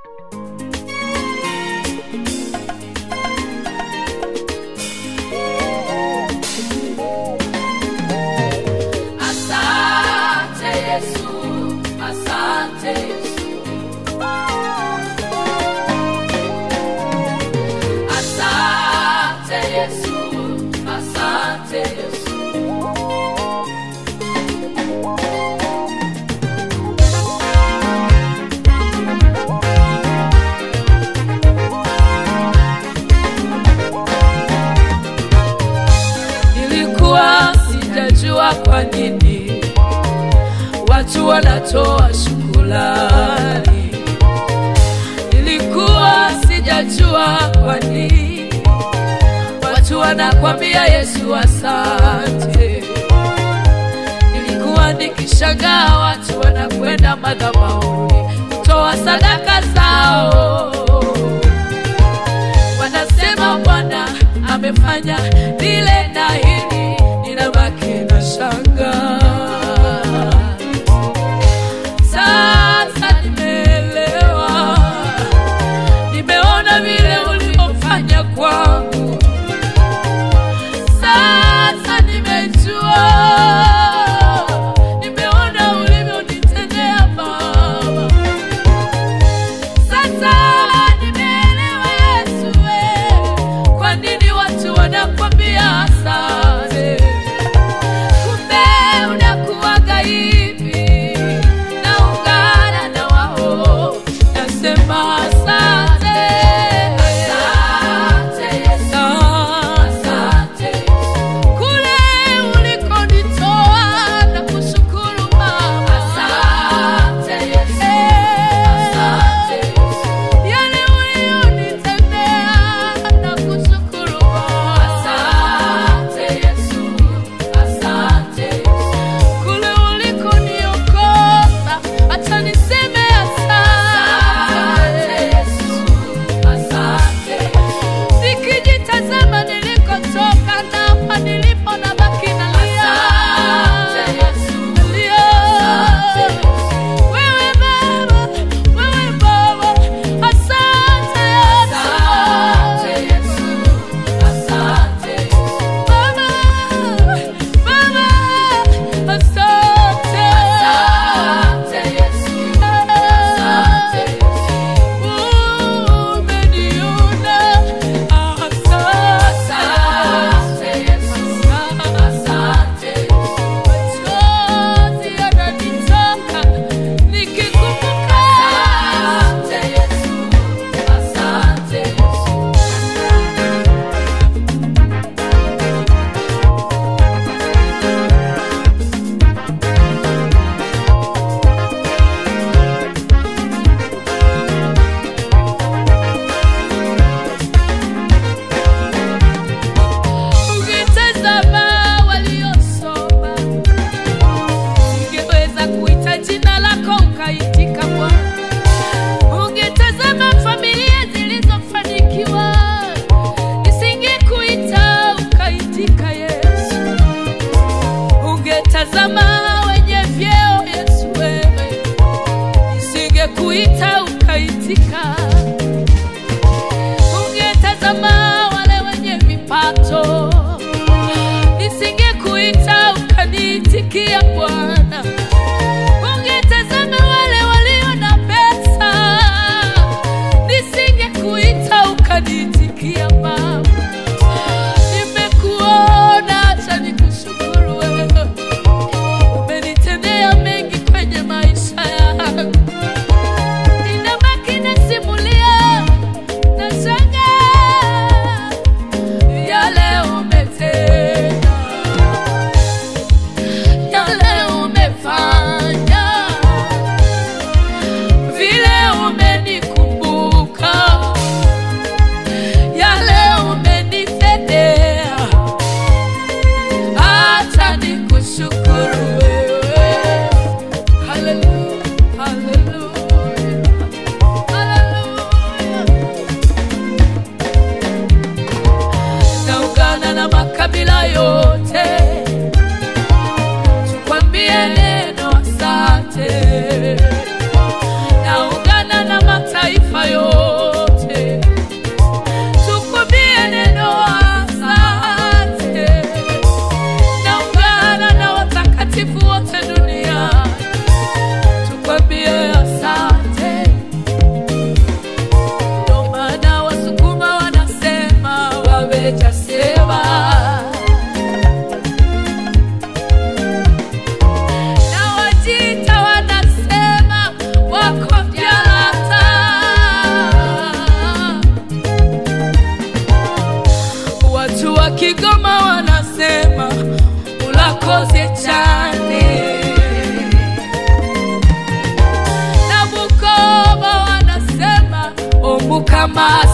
Asante Yesu, asante Yesu. Asante Yesu, asante Yesu. Nilikuwa sijajua kwa nini watu wanatoa shukrani. Nilikuwa sijajua kwa nini watu wanakwambia Yesu asante. Nilikuwa nikishangaa watu wanakwenda madhabahuni kutoa sadaka zao wanasema Bwana amefanya lile na hili, ninabaki na shanga. Sasa nimeelewa, nimeona vile ulivyofanya kwangu. Sasa nimejua, nimeona ulivyonitendea Baba. Sasa nimeelewa Yesu, we, kwa nini watu wanakwambia asante. Kumbe unakuwaga hivi, naungana na wao, nasema asante. Asante Yesu, asante Yesu. Kule ulikonitoa na kushukuru Baba. Asante Yesu, asante Yesu. Yale uliyonitendea na kushukuru Baba. Asante Yesu, asante Yesu. Kule ulikoniokoa, acha niseme asante Yesu, asante Yesu. Nikijitazama nilikotoka na hapa nilipo nabaki nalia. Nalia. Wewe Baba, wewe Baba, asante Yesu. Baba, Baba, asante. Umeniona, asante. Machozi yananitoka nikikumbuka. Ukitazama waliosoma, ungeweza kuita jina lako ukaitika Bwana. Ungetazama familia zilizofanikiwa, nisingekuita ukaitika Yesu. Ungetazama wenye vyeo Yesu, wewe nisingekuita ukaitika. Ungetazama wale wenye vipato, nisingekuita ukaniitikia Bwana. Ungetazama wale walio na pesa, nisingekuita ukaniitikia Baba. Nimekuona, acha nikushukuru wewe, umenitendea mengi kwenye maisha yangu. Ninabaki nasimulia kama